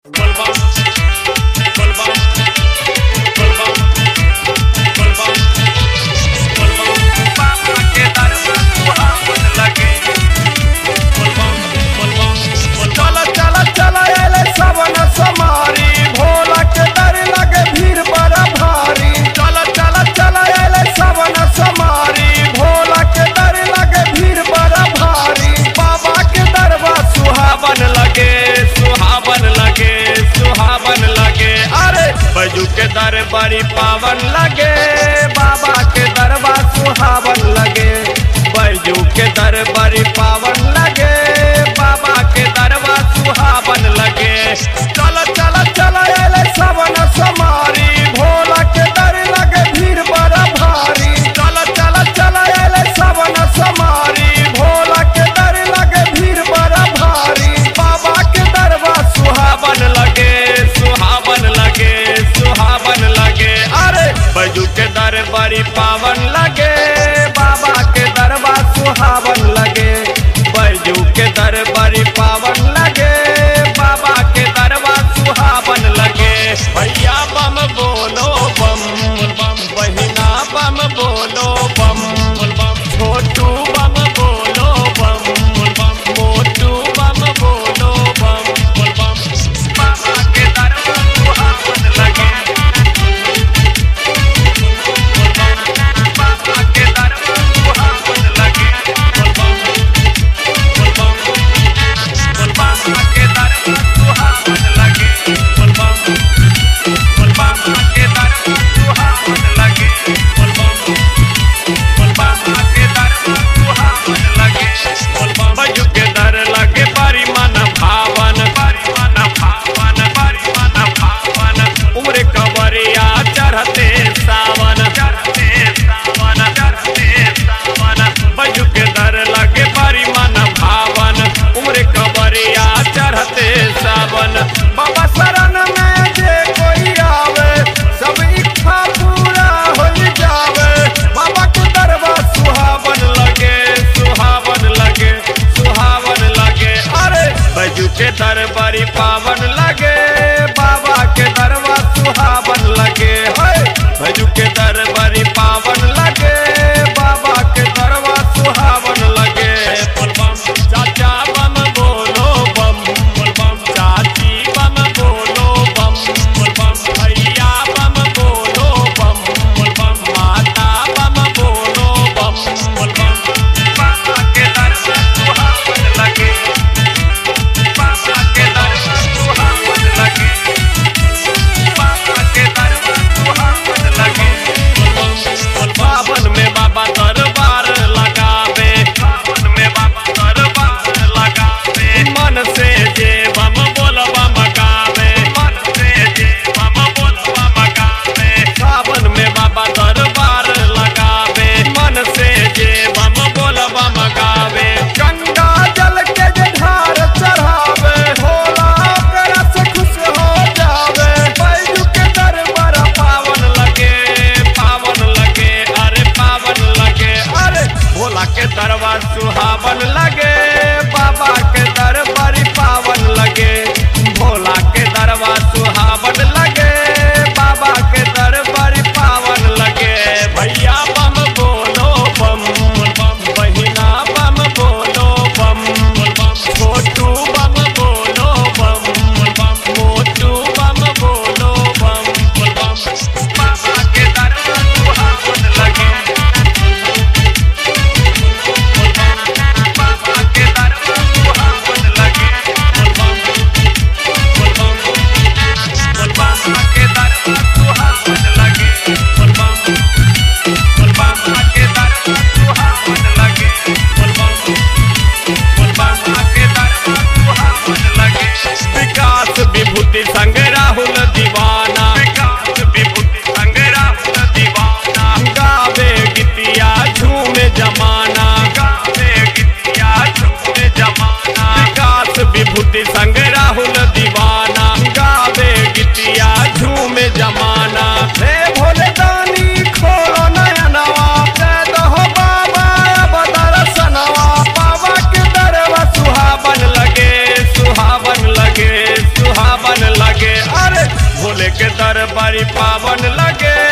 Volvamos, volvamos, volvamos, volvamos, volvamos. Vamos a quedar más लगे volvamos, volvamos, चला चला चला एले सवन समारी भोला के डर लगे भीड़ बड़ा भारी चला चला चला एले सवन समारी भोला के डर लगे भीड़ बड़ा भारी बाबा के दरबा सुहावन लगे सुहावन लगे सुहावन लगे अरे बजू के दर बड़ी पावन लगे बाबा के दरबा सुहावन लगे बैजू के दर बड़ी पावन लगे बाबा के दरबा सुहावन लगे चल चल चल एले सवन समारी भोला के दर लगे भीड़ बड़ा भारी चल चल चल एले सवन समारी भोला के दर लगे भीड़ बड़ा भारी बाबा के दरबा सुहावन लगे सुहावन लगे सुहावन लगे अरे बैजू के दर बड़ी पावन लगे बाबा के दरबा सुहावन लगे बैजू के दर बड़ी पावन लगे बाबा के दरबा सुहावन लगे भैया बम बोलो बम बम बहिना बम बोलो बम बम छोटू बम बोलो बम बम मोटू बम बोलो बम बम बाबा के दरबा सुहावन लगे बाबा के दरबा सुहावन लगे बाबा के दरबा सुहावन लगे बाबा के दरबा सुहावन लगे बाबा के दरबा सुहावन लगे बजू के दर लगे बारी मन भावन बारी मन भावन बारी मन भावन उम्र कवरिया चढ़ते सावन चढ़ते सावन चढ़ते सावन बजू के दर लगे बारी मन भावन उम्र कवरिया चढ़ते सावन बाबा शरण में जे कोई आवे सब इच्छा पूरा हो जावे बाबा के दरबा सुहावन लगे सुहावन लगे सुहावन लगे अरे बजू के दरबारी पावन लगे बाबा के दरबा सुहावन लगे है बजू के दरबारी पावन लगे बाबा के दरबा सुहावन लगे बम चाचा बम बोलो बम बम चाची बम बोलो बम बम भैया बम बोलो बम बम माता बम बोलो बम बम बाबा के दरबार सुहावन लगे बाबा के दरबार सुहावन लगे बाबा के दरबार सुहावन लगे पावन में बाबा दरबार लगावे पावन में बाबा दरबार लगावे मन से जे बम बोलबा मगावे मन से जे बम बोलबा मगावे सावन में बाबा दरबार लगावे मन से जे बम बोलबा मगावे गंगा जल के जे धार चढ़ावे होला ओकरा से खुश हो जावे बैजू के दरबार पावन लगे पावन लगे अरे पावन लगे अरे भोला के दरबार सुहावन लगे बाबा के दरबार पावन लगे भोला के दरबार सुहावन लगे बाबा के दरबार पावन लगे भैया बम बोलो बम बम बहिना बम बोलो बम बम छोटू बम बोलो बम बम मोटू बम बोलो बम बम बाबा के दरबार सुहावन लगे बाबा के दरबार सुहावन लगे बाबा के दरबार सुहावन लगे बाबा के दरबार सुहावन लगे बाबा के दरबार सुहावन लगे विकास विभूति संग राहुल दीवाना विकास विभूति संग राहुल दीवाना गावे गीतिया झूमे जमाना गावे गीतिया झूमे जमाना विकास विभूति संग राहुल दीवाना गावे गीतिया झूमे जमाना हे भोले दानी खोलो नयनवा दे दहो बाबा अब दर्शनवा बाबा के दरवा सुहावन लगे सुहावन लगे सुहावन लगे के दरबारी पावन लगे